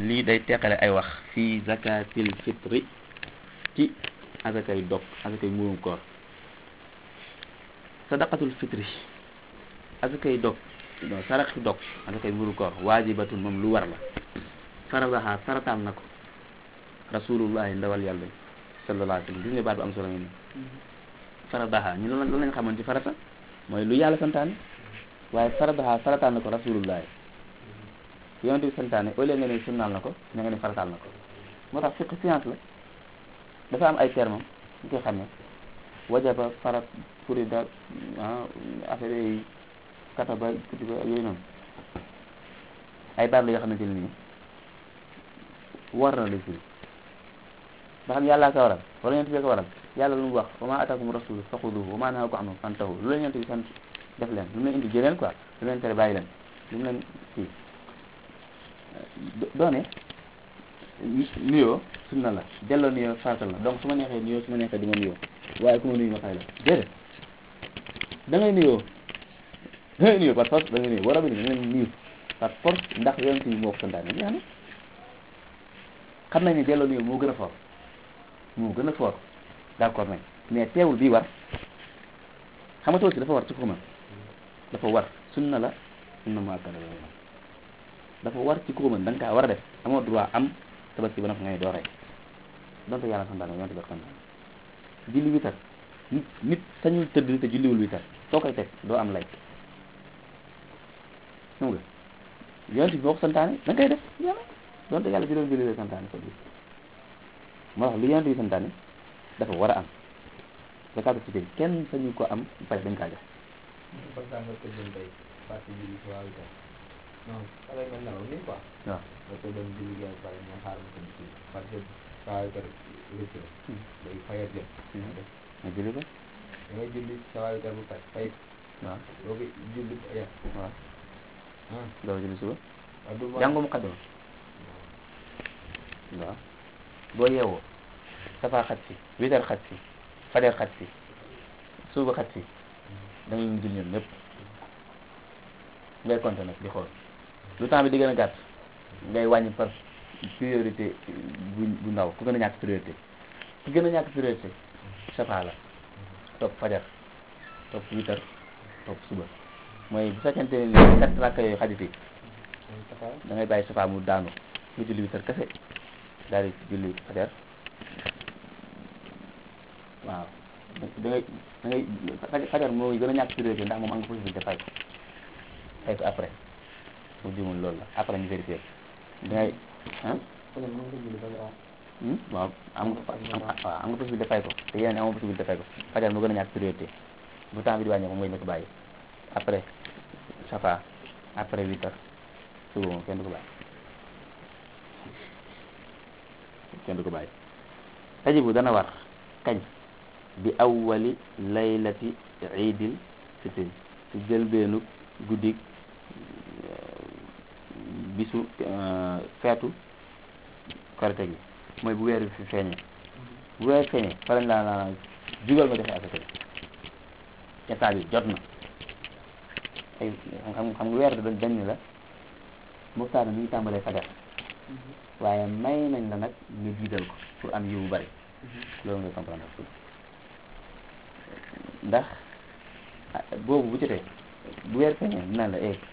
lii day teqale ay wax fii zakatil fitri ci azakay dog azakay muurum koor sadaqatul fitri azakay dog non saraxi dog azakay muurum koor waajibatun moom lu war la faradaha farataal na ko rasulullahi ndawal yàlla sallallahu alayhi wa sallam gis nga baat bu am solo ngeen faradaha ñu loolu lañ xamoon ci farata mooy lu yàlla santaane waaye faradaha farataal na ko rasulullahi yonent bi santaane au lieu nga ne sunnaal na ko ña nga ne farataal na ko moo tax fiqh science la dafa am ay termes ñu koy xam ne wajaba farat furida affaire yi kataba kutiba yooyu noonu ay baat la yoo xamante ne nii war na la firi ba xam yàllaa ko waral wala yonent bi ko waral yàlla lu mu wax wa ma ataakum rasul faxuduhu wa ma nahakum anhu fantahu lu leen yonent bi sant def leen lu mu leen indi jëleen quoi lu mu leen tere bàyyi leen lu mu leen kii doone nuyoo sunna la delloo nuyoo farata la donc su ma neexee nuyoo su ma neexee di ma nuyoo waaye ku ma nuyu ma fay la déedéet da ngay nuyoo da ngay nuyoo par force da ngay nuyoo war a bi da ngay nuyu par force ndax yonent bi moo ko santaane jeex na xam nañ ne delloo nuyoo moo gën a fort moo gën a fort d'accord nañ mais teewul bii war xam nga tabaski dafa war ci ko mën dafa war sunna la sunna mu akkada la dafa war ci ko mën da nga kaa war a def amoo droit am tabaski ba noppi ngay doo rey donte yàlla santaane yonte bi santaane julli witar nit nit sañul tëdd te julliwul witar soo koy teg doo am lay xam nga yonte bi moo ko santaane da nga koy def yàlla donte yàlla juróom julli la santaane ko bis moo tax lu yonte bi santaane dafa war a am zakatu fitr kenn sañu ko am ba pare dañ kaa jox par exemple nga tëddoon tey parti julli si waaw itam non xale nga nelaw nii quoi waaw nga tëddoon julli gi pare nga xaar ma tëdd si parce que saa yu kër rëcc la day fayat jot nga julli ko da ngay julli saa yu kër bu pare fay waaw doo ko julli ya waaw ah doo julli suba waaw du jàngu mu xaddama waaw boo yeewoo safaa xat si witar xat si fajar xat si suuba xat si da nga leen jul ñoom ñëpp ngay compter nag di xool lu temps bi di gën a gàtt ngay wàññi par priorité bu bu ndaw ku gën a ñàkk priorité ku gën a ñàkk priorité safaa la topp fajar topp witar topp suba mooy bu fekkente ne ni quatre rakka yooyu xajati da ngay bàyyi safaa mu daanu nga julli witar kese daal di julli fajar waaw da ngay da ngay fajar fajar mooy gën a ñàkk priorité ndax moom am nga possibilité fay ko fay ko après bu jumul loolu la après ñu vérifier da ngay ah waaw am nga waaw am nga possibilité fay ko te yeneen amoo possibilité fay ko fajar moo gën a ñàkk priorité bu temps bi di wàññeeku mooy na ko bàyyi après safa après huit heures suba moom kenn du ko bàyyi kenn du ko bàyyi tajibu dana war kañ bi awwali laylati iidil fitri ci jëlbeenu guddik bisu feetu korite gi mooy bu weer bi fi feeñee bu weer feeñee fa lañ laa laa jugal nga joxe asaka état bi jot na ay xam xam nga weer dañ dañ ni la muxtaar mi ngi tàmbalee fajar waaye may nañ la nag nga jiital ko pour am yiw bu bari loolu nga comprendre ndax boobu bu jotee bu weer feeñee dina la eh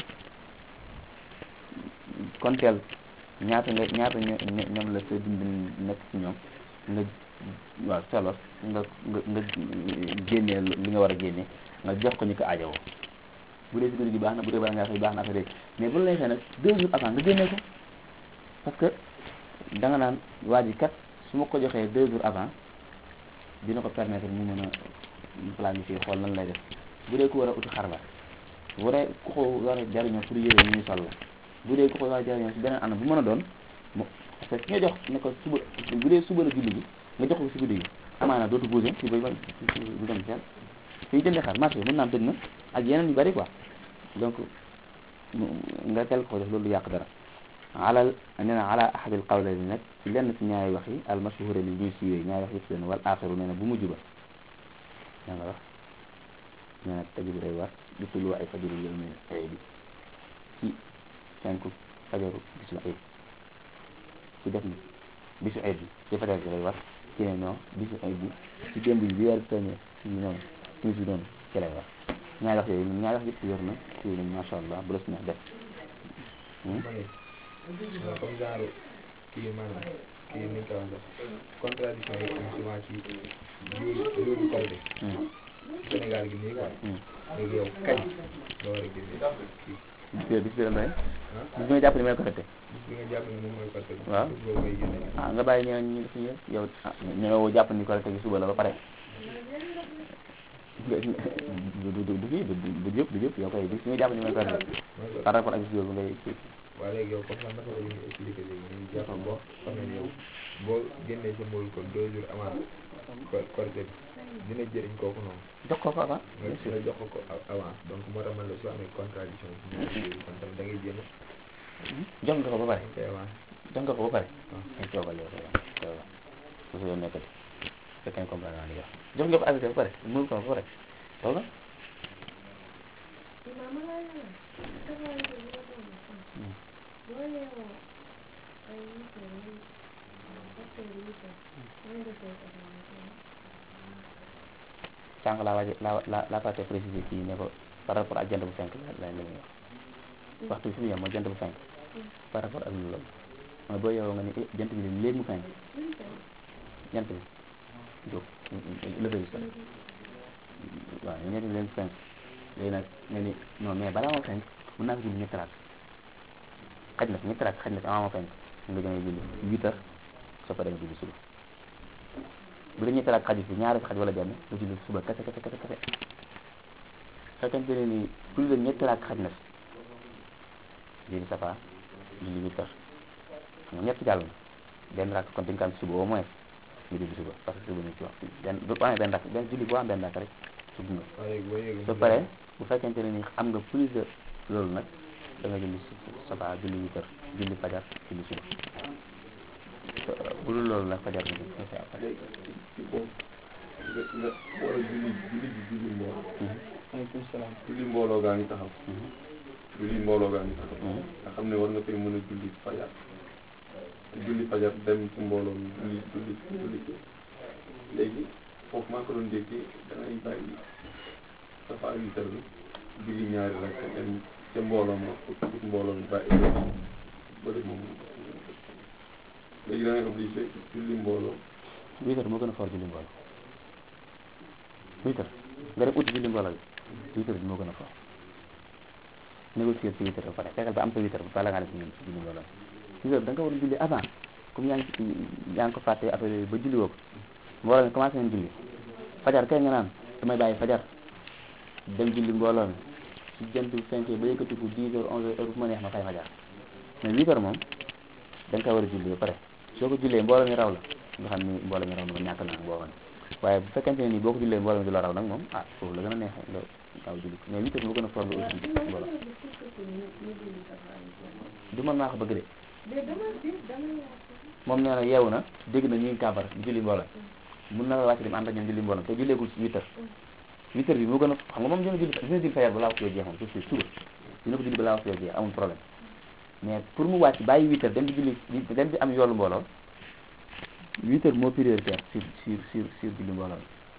konteel ñaata nga ñaata ñoom la sa dund nekk ci ñoom nga waaw selos nga nga nga génnee li nga war a génne nga jox ko ñu ko aajowoo bu dee si guddi gi baax na bu dee bala ngaa xëy baax na affaire mais bu la neexee nag deux jours avant nga génnee ko parce que da nga naan waa ji kat su ma ko joxee deux jours avant dina ko permettre mu mën a planifier xool nan lay def bu dee ku war a uti xar la bu dee ku ko war a jariñoo pour yére ñu ñu sol la bu dee ku ko war a jariñoo si beneen anam bu mën a doon mo parce que ki nga jox ne ko suba bu dee suba la julli gi nga jox ko si guddi gi amaana dootu bougé si bay bay du dem seen fii jëndee xar marché mën naa am tëj na ak yeneen yu bari quoi donc nga tel ko def loolu du yàq dara alal nee na ala ahadil qawlayni nag ci lenn ci ñaari wax yi al mashhura li ñuy siiwee ñaari wax yëpp leen wal axiru nee na bu mujj ba da nga wax nee na tajibu day war di tullu ay fajaru yawmi ayib ci fenku fajaru gis la ayib ci def ni bisu ayib bi ci fajar bi lay war ci ne non bisu ayib bi ci démb bi bi weer feeñee ci noonu timis bi noonu ci lay war ñaari wax yooyu ñaari wax yëpp yor na ci nañ macha allah bu la si neex def ma ne comme genre kii maanaam kii ni nga ko waxee contradiction yi am souvent ci jour jour du Korité Sénégal gi nii quoi léegi yow kañ nga war a génne kii bis bi bis bi la doy ah bis bi nga jàpp ne mooy correcté bis bi nga jàpp ne moom mooy Korité bi Waaw. bis boobu ngay génne ah nga bàyyi ñeneen ñi def yëpp yow ah ñoo jàpp ni correcté gi suba la ba pare du du du du kii du du du yëpp du yëpp yow koy bis bi nga jàpp ni mooy correcté mooy ko par rapport ak bis boobu ngay kii waaye léegi yow comme ça naka la ñu expliqué léegi ñu jàpp boo xam ne yow boo génnee sa mboolu kon deux jours avant Kor- Korité bi dina jëriñ kooku noonu jox ko ko avant nga nga jox ko ko a- avance donc moo tax man la soo amee contradiction ci ñaari jours yi kon tamit da ngay jéem jox nga ko ba pare a koy avance jox nga ko ba pare waaw. ay toogal yow toogal toogal su ko yow nekkati fekkee comprendre naa li nga wax jox nga ko arrêté ba pare mënu ko ba pare toogal sànq laa waaj laa laa laa fàtte préciser kii ne ko par rapport ak jant bu fenk la la la ñuy wax waxtu bi fi mu yem mooy jant bu fenk par rapport ak loolu mooy boo yow nga ni eh jant bi de léegi mu fenk jant bi jóg levé bi sax waaw jant bi léegi mu fenk léegi nag nga ni non mais balaa moo fenk mën naa ko julli ñetti raak xaj na fi ñetti raak xaj na fi avant moo fenk nga jëmee julli huit heures soo ko demee julli suba bu la ñetti raak xaju fi ñaari xaj wala benn nga julli suba kese kese kese kese fekkente ne ni plus de ñetti raak xaj na fi julli safa julli huit heures xam nga ñett jàll na benn rakk kon dañ ko am suba au moins nga julli suba parce que suba ñu ci waxtu benn bu amee benn rakk benn julli boo am benn rakk rek suba nga waaye léegi boo yëgee soo paree bu fekkente ne ni am nga plus de loolu nag da nga julli safa julli huit heures julli fajar julli suba bu dul loolu nag fajar bi nga fay après léegi ci boobu nga nga war a julli julli ji julli mbooloo aleykum salaam julli mbooloo gaa ngi taxaw julli mbooloo gaa ngi taxaw nga xam ne war nga fay mën a julli fajar te julli fajar dem ci mbooloo mi julli julli julli léegi foofu maa ko doon déggee da ngay bàyyi safa huit heures bi julli ñaari rek dem ca mbooloo ma pour mbooloo mi bàyyi bëri moom léegi da ngay obligé julli mbooloo huit heures moo gën a fort julli mbooloo huit heures nga dem uti julli mbooloo bi huit heures bi moo gën a fort négocier ci huit heures ba pare fexeel ba am sa huit heures ba bala ngaa def ci julli mbooloo huit heures da nga war a julli avant comme yaa ngi ci yaa ngi ko fàtte affaire yooyu ba julli woo ko mbooloo mi commencé nañ julli fajar kay nga naan damay bàyyi fajar dem julli mbooloo mi ci jant bi fenkee ba yëkkatiku dix heures onze heures bu ma neex ma fay fajar mais huit heures moom da nga koy war a julli ba pare soo ko jullee mbooloo mi raw la nga xam ni mbooloo mi raw na nga ñàkk naa boo waaye bu fekkente ne nii boo ko jullee mbooloo mi du la raw nag moom ah foofu la gën a neexee nga gaaw julli ko mais huit heures moo gën a fort nga aussi mbooloo du man maa ko bëgg de moom nee na yeewu na dégg na ñu ngi kàmbar julli mbooloo mun na la wàcc dem ànd ak ñoom julli mbooloo te julleegul ci huit heures huit heures bi moo gën a xam nga moom dina julli dina julli fajar balaa waxtu yoo jeex moom c'est sûr suba dina ko julli balaa waxtu yoo jeex amul problème mais pour mu wàcc bàyyi huit heures dem di julli di dem di am yoolu mbooloo huit heures moo prioritaire sur sur sur sur julli mbooloo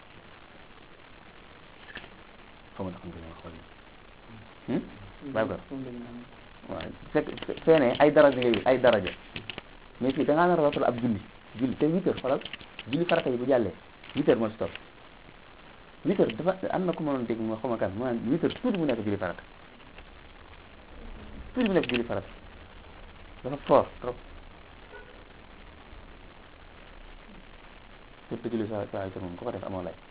xaw ma ndax xam nga li ma xool bàyyi ko waaw fekk feene ay daraja ngay wut ay daraja mais fii da ngaa nar a rafetlu ab julli julli te huit heures xoolal julli farata yi bu jàllee huit heures moo si topp huit heures dafa am na ku ma doon dégg moo xaw ma kan mu naan huit heures tuuti mu nekk julli farata tuuti mu nekk julli farata dafa fort trop te julli sa sa huit heures moom ku ko def amoo lay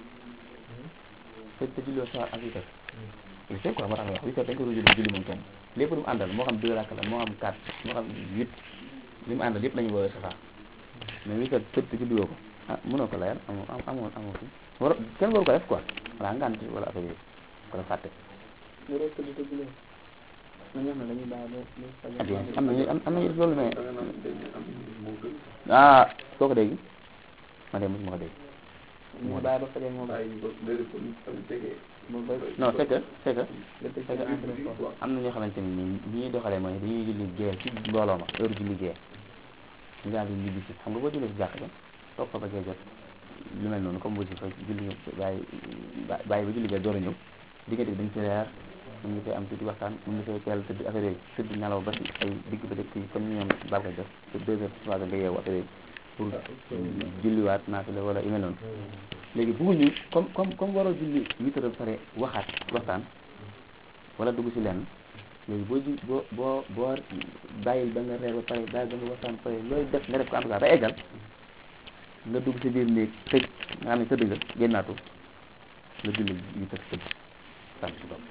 te julli sa ak huit heures il sait quoi moo tax ma wax huit heures dañ ko doon julli julli moom kenn lépp lu mu àndal moo xam deux rakk la moo xam quatre moo xam huit li mu àndal yëpp la ñu woowee safa mais huit heures tëdd te julli woo ko ah mënoo ko layal amoo amoo amoo fi war kenn waru ko def quoi wala ngant wala affaire yooyu ko def fàtte yoroo tëdd te jullee na ñoo xam ne dañuy bàyyi ba ba ah bien am nañu am nañu def loolu mais da nga naan dañ ne am moo gën ah soo ko dégg ma de mosuma ko dégg ñu bàyyi ba fajar moo bàyyi ba léegi kon tam tegee ba ba non c'est que c'est que nga tëj c'est sa que entrée foofu am na ñoo xamante ni nii ñi ñuy doxalee mooy dañuy julli gée ci mbooloo ma heure julli gée ñu daal di ñibbi si xam nga boo jullee si jàkk ba toog fa ba gee jot lu mel noonu comme aussi fa julli bàyyi bàyyi ba julli gee door a ñëw diggante bi dañ fi reer mën nga fay am tuuti waxtaan mën nga fay teel tëdd affaire yooyu tëdd nelaw ba si ay digg ba dëkk yi comme ni ñoom bal ko def te deux heures trois heures nga yeewu affaire yooyu pour julliwaat naafila wala yu mel noonu léegi bëgguñu comme comme comme waroo julli huit heures ba pare waxaat waxtaan wala dugg si lenn léegi boo ji boo boo boo bàyyil ba nga reer ba pare bàyyil ba nga waxtaan pare looy def nga def ko en tout cas ba eggal nga dugg si biir néeg tëj nga xam ne tëdd nga génnaatu nga julli huit heures tëdd sant si bopp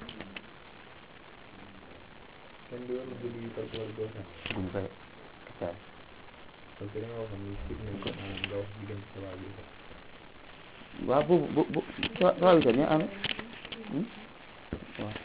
kenn du war a julli parce que war doo sax buñu koy kacaay parce que da nga waxoon ni sit nañ ko maanaam nga wax diggante sa waa bi sax waaw boobu bu bu trois trois huit heures ñoo amee waaw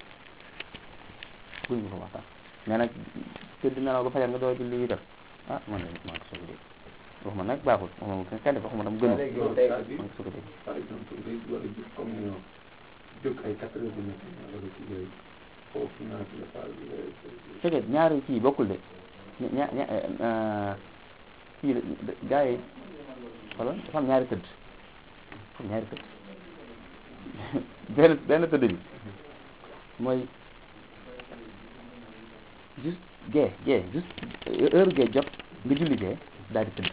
buñ ko waxtaan mais nag tëdd nelaw ba fajar nga door a julli huit heures ah man de maa ko soog a dégg waxuma nag baaxul waxuma kenn kenn def waxuma tam gënu léegi yow tey maa ko soog a dégg par exemple day war a jóg comme ni jóg ay quatre heures du matin wala ci yooyu foofu naa ci la faal bi fekkee ñaari kii bokkul de ña ña kii gars yi xoolal dafa am ñaari tëdd dafa am ñaari tëdd benn benn tëdd bi mooy juste gee gee juste heure gee jot nga julli gee daal di tëdd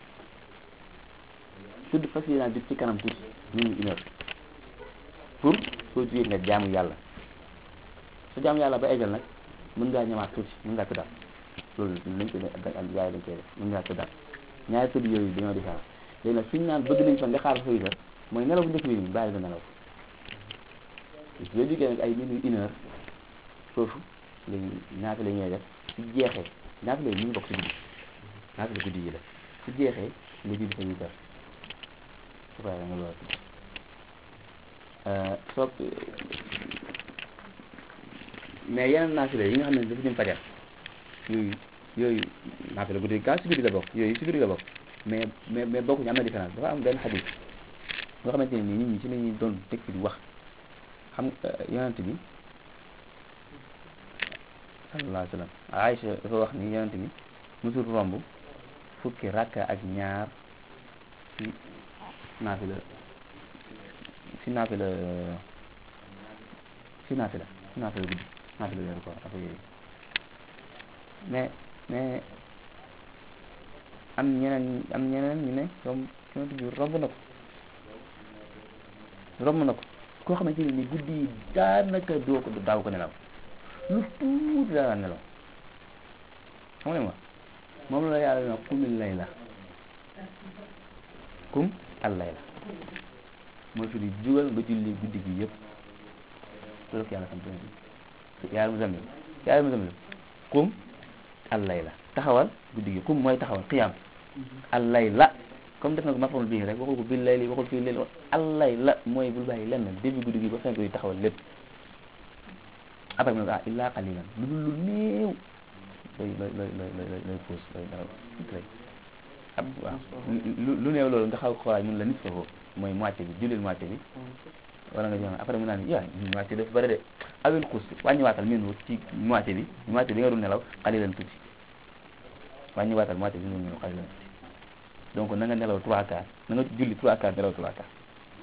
tëdd fas yéenaa jóg ci kanam tuuti ñu ngi une heure pour soo jugee nga jaamu yàlla su jaamu yàlla ba eggal nag mën ngaa ñëwaat tuuti mën ngaa tëddaat loolu lañ ko ak ak yaay dañ koy def mën ngaa tëddaat ñaari tëdd yooyu dañoo différent léegi nag suñu naan bëgg nañ fa nga xaar fa huit heures mooy nelaw bu njëkk bi nii bàyyi ba nelaw soo jógee nag ay minuit une heure foofu léegi ñaata la ñuy def su jeexee ñaata la ñu ngi bokk si guddi ñaata la guddi yi la su jeexee nga julli fa huit heures su ko nga loolu soo mais yeneen naafila yi nga xam ne dafa jëm fajar yooyu yooyu naafila guddi gaa si guddi la bokk yooyu si guddi la bokk mais mais mais bokkuñu am na différence dafa am benn xadis nga xamante ne nii nit ñi ci la ñuy doon teg fi di wax xam yonent bi sallallahu alayhi wa sallam Aïcha dafa wax ni yonent bi musul romb fukki rakka ak ñaar ci naafila si naafila si naafila si naafila guddi naafila weeru koor affaire yooyu mais mais am ñeneen am ñeneen ñu ne romb yonent bi romb na ko romb na ko koo xamante ne ni guddi yi daanaka doo ko daaw ko nelaw lu tuuti daa nelaw xam nga li ma wax moom la yàlla na kumil lay la kum al lay la mooy fi di jugal nga julli guddi gi yëpp loolu ko yàlla sant bi yàlla mu zamil yàlla mu zamil kum al lay la taxawal guddi gi kum mooy taxawal xiyaam al lay la comme def na ko mafamul bii rek waxul ko bil lay li waxul fii leen al lay la mooy bul bàyyi lenn début guddi gi ba fenk yi taxawal lépp après mu ne ko ah illaa qalilan lu dul lu néew lay lay lay lay lay lay puus lay dara rek ab waaw lu lu néew loolu nga xaw xoolaay mun la nit foofu mooy moitié bi jullil moitié bi wala nga jox après mu naan yaa moitié dafa bëri de awil xuus wàññiwaatal min wut ci moitié bi moitié bi nga dul nelaw qalilan tuuti wàññiwaatal moitié bi nga dul nelaw qalilan tuuti donc na nga nelaw trois quarts na nga julli trois quarts nelaw trois quarts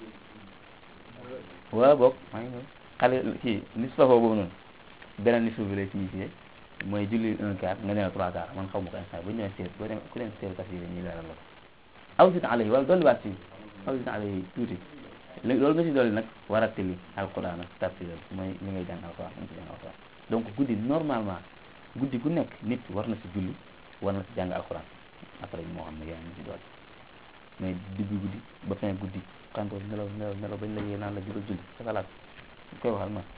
waaw boog maa ngi ñëw xale kii nisfahu boobu noonu beneen nisfa bi lay signifié mooy julli un quart nga nelaw trois quarts man xaw ma ko instant bu ñu demee seet boo demee ku leen seet tafsir ñuy leeral la ko aw sit alayhi wala dolliwaat si aw sit alayhi tuuti loolu nga si dolli nag war a tili alquran ak tafsir mooy li ngay jàng alquran nga si jàng alquran donc guddi normalement guddi gu nekk nit war na si julli war na si jàng alquran après moo xam ne yaa ngi si dolli mais diggu guddi ba fin guddi kanto nelaw nelaw nelaw bañ la yee naan la jugal julli sa xalaat koy waxal ma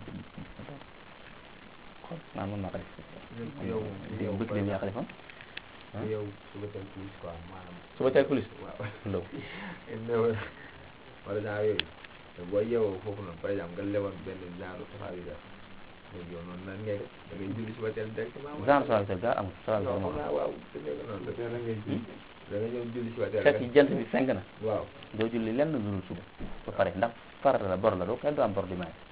xool naan mën naa ko def yow yow bëgg dem yaa ko defoon yow suba teel plus quoi maanaam suba teel police waaw ndaw néew wala genre yooyu te boo yeewoo foofu noonu par exemple nga lewoon benn genre safaar yi def léegi yow noonu nan ngay def da ngay julli suba teel directement genre sawabi tel gaa amul sawabi non tel xam moo naa waaw te nekk noonu la teel a ngay ji da nga ñëw julli suba teel fekk jant bi fenk na waaw doo julli lenn lu dul suba ba pare ndax farata la bor la doo kenn du am bor di maye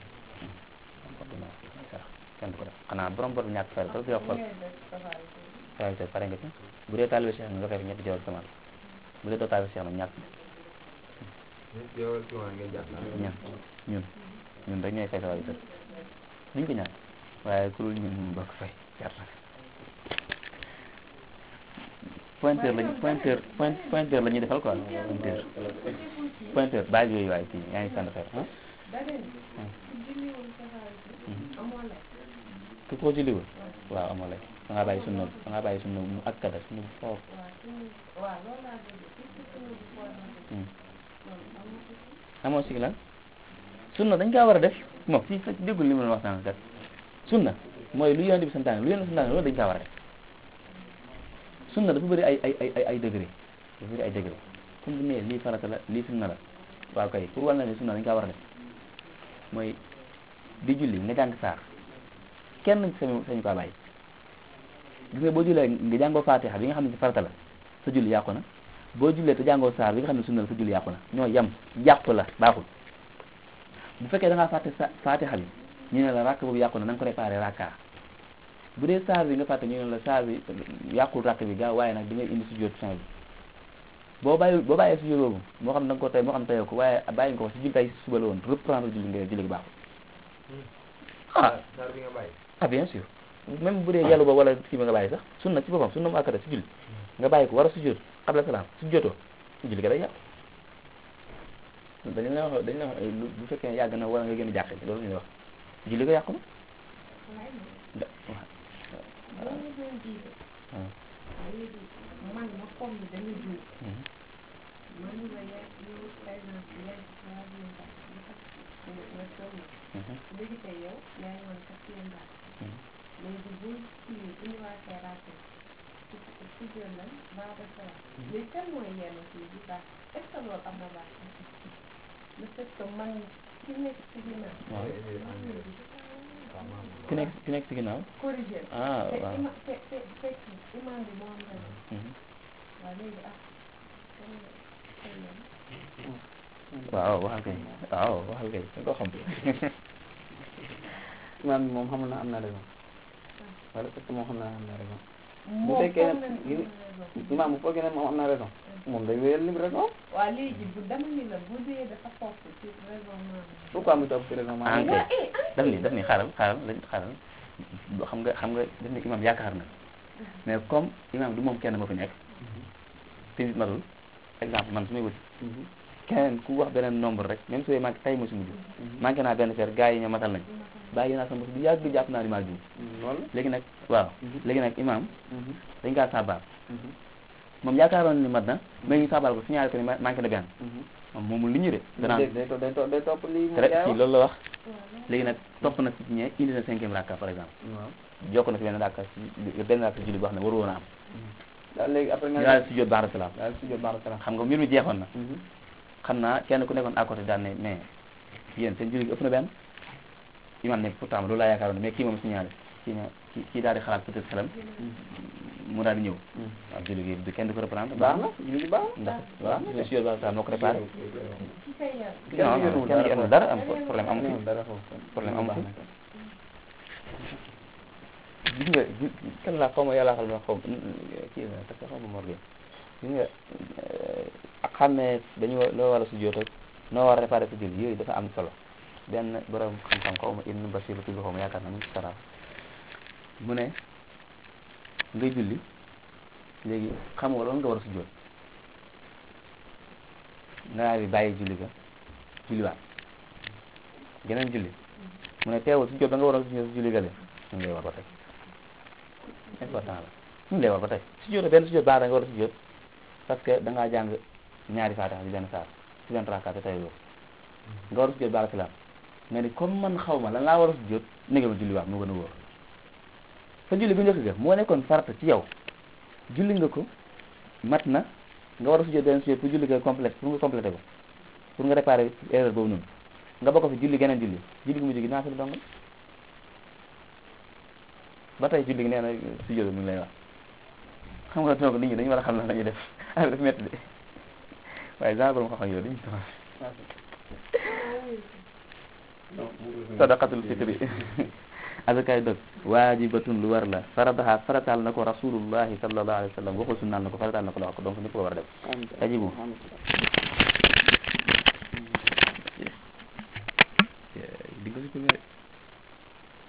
am bor di maye may sarax kenn du ko def xanaa borom bor bi ñàkk fay rek yow xool taalibe Cheikh pare nga ci bu dee taalibe Cheikh nga fay ñetti jawal samaan bu dee doo taalibe Cheikh nag ñàkk ñett yow ci waa ngeen jàpp naa ñun ñun ñun rek ñooy fay sa wàllu kër duñ ko ñàkk waaye ku dul ñun ñu bokk fay jar na pointeur lañ pointeur point pointeur la ñuy defal quoi pointeur pointeur base yooyu waaye kii yaa ngi sant xeer ah ku ko julliwul waaw amoo lay da ngaa bàyyi sunna da ngaa bàyyi sunna mu akkada sunna bu foofu amoo si lan sunna dañ kaa war a def moom si sa déggul li ma la wax sànq kat sunna mooy lu yonent bi santaane lu yonent bi santaane loolu dañ kaa war a def sunna dafa bëri ay ay ay ay ay degré dafa bëri ay degré comme bu nee lii farata la lii sunna la waaw kay pour wàll na ne sunna dañ kaa war a def mooy di julli nga jàng saar kenn sañu sañu kaa bàyyi gis nga boo jullee nga jàngoo fatiha bi nga xam ne si farata la sa julli yàqu na boo jullee te jàngoo saar bi nga xam ne sunna la sa julli yàqu na ñoo yem yàqu la baaxul bu fekkee da ngaa fàtte sa fatiha bi ñu ne la rakk boobu yàqu na na nga ko réparé rakka bu dee saar bi nga fàtte ñu ne la saar bi yàqul rakk bi gaaw waaye nag di ngay indi sujjóot fin bi boo bàyyi boo bàyyee sujjóot boobu moo xam da nga ko tey moo xam teyoo ko waaye bàyyi nga ko si julli tey suba la woon reprendre julli nga julli gi baaxul ah saar bi nga bàyyi ah bien sûr même bu dee yàlla ba wala kii ba nga bàyyi sax sunna ci boppam sunna mu akkada si julli nga bàyyi ko war a sujjóot xabla salaam sujjóotoo julli ga day yàqu dañu la wax dañu la wax lu bu fekkee yàgg na wala nga gën a jàq loolu la ñuy wax julli ga yàqu na da waaw man ma comme ni dañu jiw Mhm. man la ya yow par exemple yaa ngi ci waa biir sax nga nga toll Mhm. léegi tey yow yaa ngi woon quatrième base Mhm. léegi bu kii indiwaatee raate ci ci jël lan baa de sala léegi kan mooy yenn kii bi baax est ce que loolu am na baax le fait que man ki nekk ci ginnaaw waaw waaw maam ki nekk ki nekk si ginnaaw corrigé ah te waaw ima te te fekk imam bi moo am raison Mhm. waaw léegi ah kan kan la waaw waxal kay waaw waxal kay da ko xam imaam bi moom xam na am na raison wala parce que moom xam na am na raison bu moom fekkee foog ne na ni gi- am na raison. imaam bu foogee ne moom am na raison moom day wéyal lim raison waa léegi bu dama ni la bu dee dafa topp ci raisonnement bi. pourquoi mu topp ci raison ah maanaam kay daf ni daf ni xaaral xaaral lañ xaaral boo xam nga xam nga daf ni imam yaakaar na mais comme imam du moom kenn moo fi nekk te nit matul exemple man su may wuti Mhm. keneen ku wax beneen nombre rek même su dee manqué tey mo si mujj manqué naa benn fer gars yi ñoo matal nañ bàyyi naa sama bopp bu yàgg jàpp naa ni maa juum Mhm. loolu léegi nag waaw Mhm. léegi nag imam Mhm. dañ kaa saabal Mhm. moom yaakaaroon ni mat na mais ñu saabal ko signalé ko ni ma- manqué na benn Mhm. moom moomul li ñu de danaa day day to- day to- day topp lii mu très jaay si wax loolu la wax léegi nag topp na si ñee indi na cinquième rakka par exemple waaw jokk na si benn rakka si benn rakka si julli boo xam ne waru woon a am daal léegi après nga ñu daal si jot baax salaam daal si jot baax salaam xam nga mbir mi jeexoon na Mhm. xam naa kenn ku nekkoon à côté daan ne mais yéen seen julli gi ëpp na benn imam ne pourtant loolu laa yaakaaroon mais kii moom signalé kii ne kii kii daal di xalaat peut-être xelam mu daal di ñëw Mhm. waaw julli gi du kenn du ko reprendre baax na julli baax na ndax waaw si jot baax salaam moo ko réparé ci kay yar. kenn non yéenul kenn dara yéenul foofu. dara am problème amu Yéenul fi dara foofu problème amu baax fi na kay. gis nga gis kan laa xaw ma yàlla xam ne xaw ma kii la parce que xaw ma morgue gis nga ak xam ne dañu wa- loo war a sujjóot ak noo war a réparé sa julli yooyu dafa am solo benn borom xam-xam xaw ma Ibn Bashir la tudd xaw ma yaakaar na mu ngi ci sara mu ne ngay julli léegi xam nga loolu nga war a sujjóot nga daal di bàyyi julli ga julliwaat geneen julli mu ne teewul sujjóot ba nga war a sujjóot si julli ga de ñu ngi lay war ba tey important la ñu ngi lay war ba tey sujjóot benn sujjóot baax da nga war a sujjóot parce que da ngaa jàng ñaari faatiha ci benn saar ci benn rakaat te tey loolu nga war a sujjóot baal salaam nga ni comme man xaw ma lan laa war a sujjóot négal ma julli waat moo gën a wóor sa julli bu njëkk ga moo nekkoon farata ci yow julli nga ko mat na nga war a sujjóot benn sujjóot pour julli nga complète pour nga complété ko pour nga réparer erreur boobu noonu nga bokk fi julli geneen julli julli gu mujj gi naa fi dong ba tey julli gi nee na sujjóot mi ngi lay wax xam nga donc nit ñi dañu war a xam lan la ñuy def affaire dafa métti de waaye genre borom xam-xam yooyu dañuy taxaw sadaqatul fitri azakaay dog waajibatun lu war la faradaha farataal na ko rasulullahi sallallahu alayhi wa sallam waxul sunnaal na ko farataal na ko la wax ko donc ñëpp ko war a def tajibu di nga si